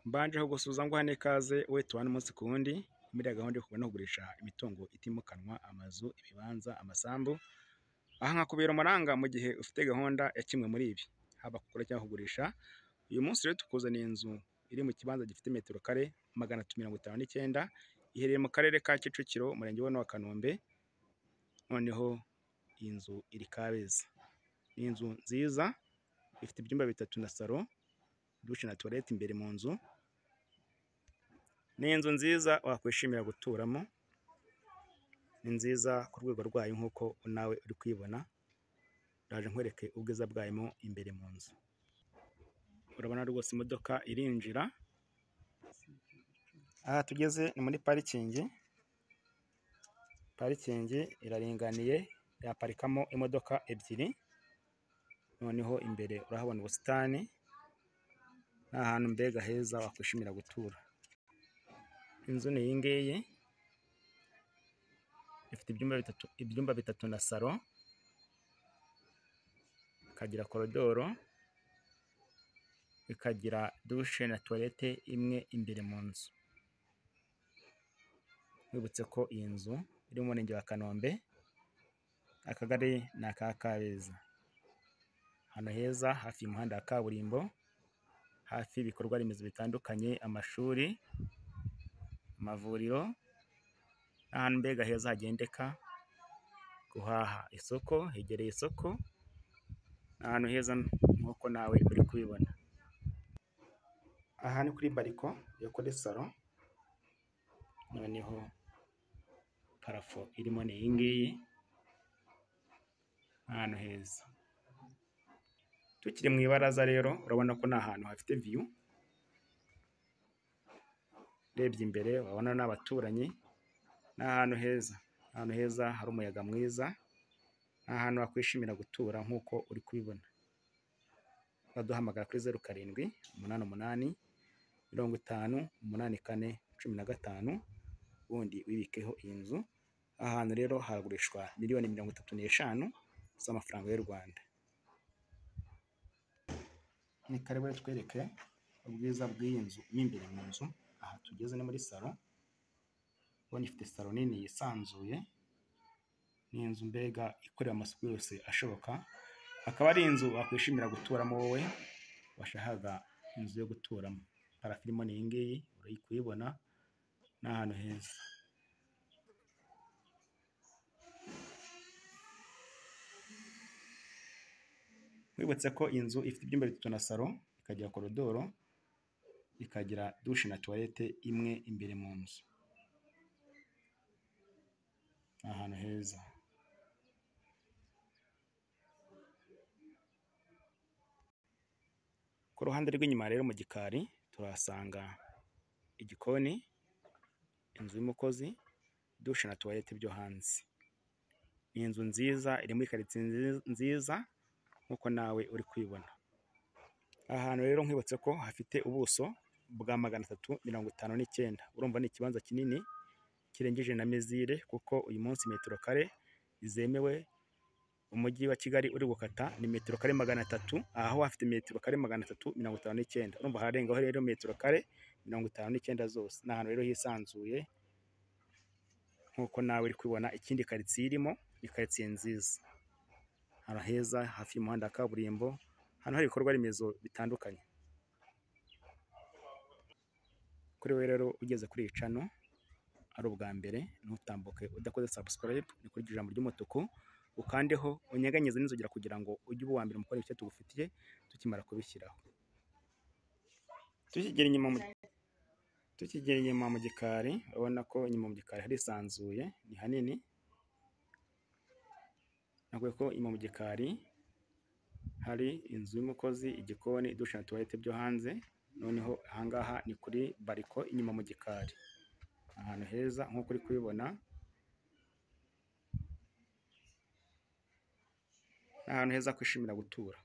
mbanjeho gusuhuza nguha n'ikaze we tubane umunsi ku wundi muri ya gahunda yo kugura no kugurisha imitungo itimukanwa amazu ibibanza amasambu aha nkakubera umuranga mu gihe ufite gahunda ya kimwe muri ibi haba kugura cyangwa kugurisha uyu munsi rero tukuzaniye inzu iri mu kibanza gifite metero kare magana atatu mirongo itanu n'icyenda iherereye mu karere ka Kicukiro umurenge wa wa Kanombe noneho iyi nzu iri Kabeza ni inzu nziza ifite ibyumba bitatu na salo dushe na tuwarete imbere mu nzu ni inzu nziza wakwishimira guturamo ni nziza ku rwego rwayo nk'uko nawe uri kuyibona ndaje nkwereke ubwiza bwayimo imbere mu nzu urabona rwose imodoka irinjira aha tugeze ni muri parikingi parikingi iraringaniye yaparikamo imodoka ebyiri noneho imbere urahabona ubusitani ni ahantu mbega heza wakwishimira gutura inzu ni iyi ngiyi ifite ibyumba bitatu ibyumba bitatu na salo ikagira korodoro ikagira dushe na tuwarete imwe imbere mu nzu wibutse ko iyi nzu iri mu murenge wa kanombe akagari ni aka kabeza ahantu heza hafi y'umuhanda wa kaburimbo hafi y'ibikorwa remezo bitandukanye amashuri amavuriro ahantu mbega heza hagendeka guhaha isoko hegereye isoko ni ahantu heza nk'uko nawe uri kubibona aha ni kuri bariko yo kuri salo noneho parafo irimo ni iyi ngiyi ahantu heza tukiri mu ibaraza rero urabona ko ni ahantu hafite viyu urebye imbere urabona n'abaturanyi ni ahantu heza ahantu heza hari umuyaga mwiza ni ahantu wakwishimira gutura nk'uko uri kubibona baduhamagara kuri zeru karindwi umunani umunani mirongo itanu umunani kane cumi na gatanu ubundi wibikeho iyi nzu ahantu rero haragurishwa miliyoni mirongo itatu n'eshanu z'amafaranga y'u Rwanda ni karibu twereke ubwiza bw'iyi nzu mo imbere mu nzu aha tugeze ni muri salo ubona ifite salo nini yisanzuye ni inzu mbega ikorera amasuku yose ashoboka akaba ari inzu wakwishimira guturamo wowe washakaga inzu yo guturamo parafirimo ni iyi ngiyi uri kuyibona ni ahantu heza wibutse ko inzu ifite ibyumba bitatu na salo ikagira korodoro ikagira dushe na tuwarete imwe imbere mu nzu ni ahantu heza ku ruhande rw'inyuma rero mu gikari turahasanga igikoni inzu y'umukozi dushe na tuwarete byo hanze ni inzu nziza iri muri karitsiye nziza nk'uko nawe uri kwibona aha hantu rero nkwibutse ko hafite ubuso bwa magana atatu mirongo itanu n'icyenda urumva ni ikibanza kinini kirengeje na mezire kuko uyu munsi metero kare zemewe umujyi wa kigali uri gukata ni metero kare magana atatu aho hafite metero kare magana atatu mirongo itanu n'icyenda urumva hararengaho rero metero kare mirongo itanu n'icyenda zose ni ahantu rero hisanzuye nk'uko nawe uri kubibona ikindi karitsiye irimo ni karitsiye nziza ahantu heza hafi y'umuhanda wa kaburimbo hano hari ibikorwa remezo bitandukanye kuri we rero ugeze kuri iyi cano ari ubwa mbere ntutambuke udakoze subscribe ni kuri ijambo ry'umutuku ukandeho unyeganyeze n'inzogera kugira ngo ujye uba uwa mbere mu ibyo tugufitiye tukimara kubishyiraho tukigera inyuma mu gikari urabona ko inyuma mu gikari harisanzuye ni hanini ntabwo ko inyuma mu gikari hari inzu y'umukozi igikoni dushe na tuwarete byo hanze noneho ahangaha ni kuri bariko inyuma mu gikari ahantu heza nk'uko uri kubibona ni ahantu heza kwishimira gutura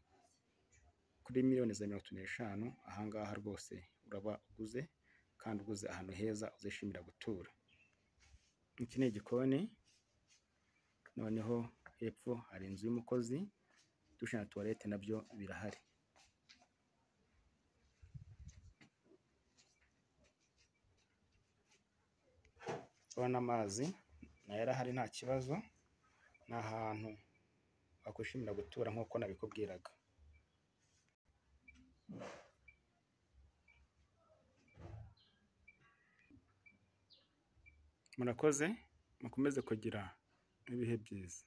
kuri miliyoni za mirongo itatu n'eshanu ahangaha rwose uraba uguze kandi uguze ahantu heza uzishimira gutura iki ni igikoni noneho hepfo hari inzu y'umukozi dushe na tuwarete nabyo birahari urabona n'amazi nayo arahari nta kibazo, ni ahantu wakwishimira gutura nk'uko nabikubwiraga. Murakoze, mukomeze kugira ibihe byiza.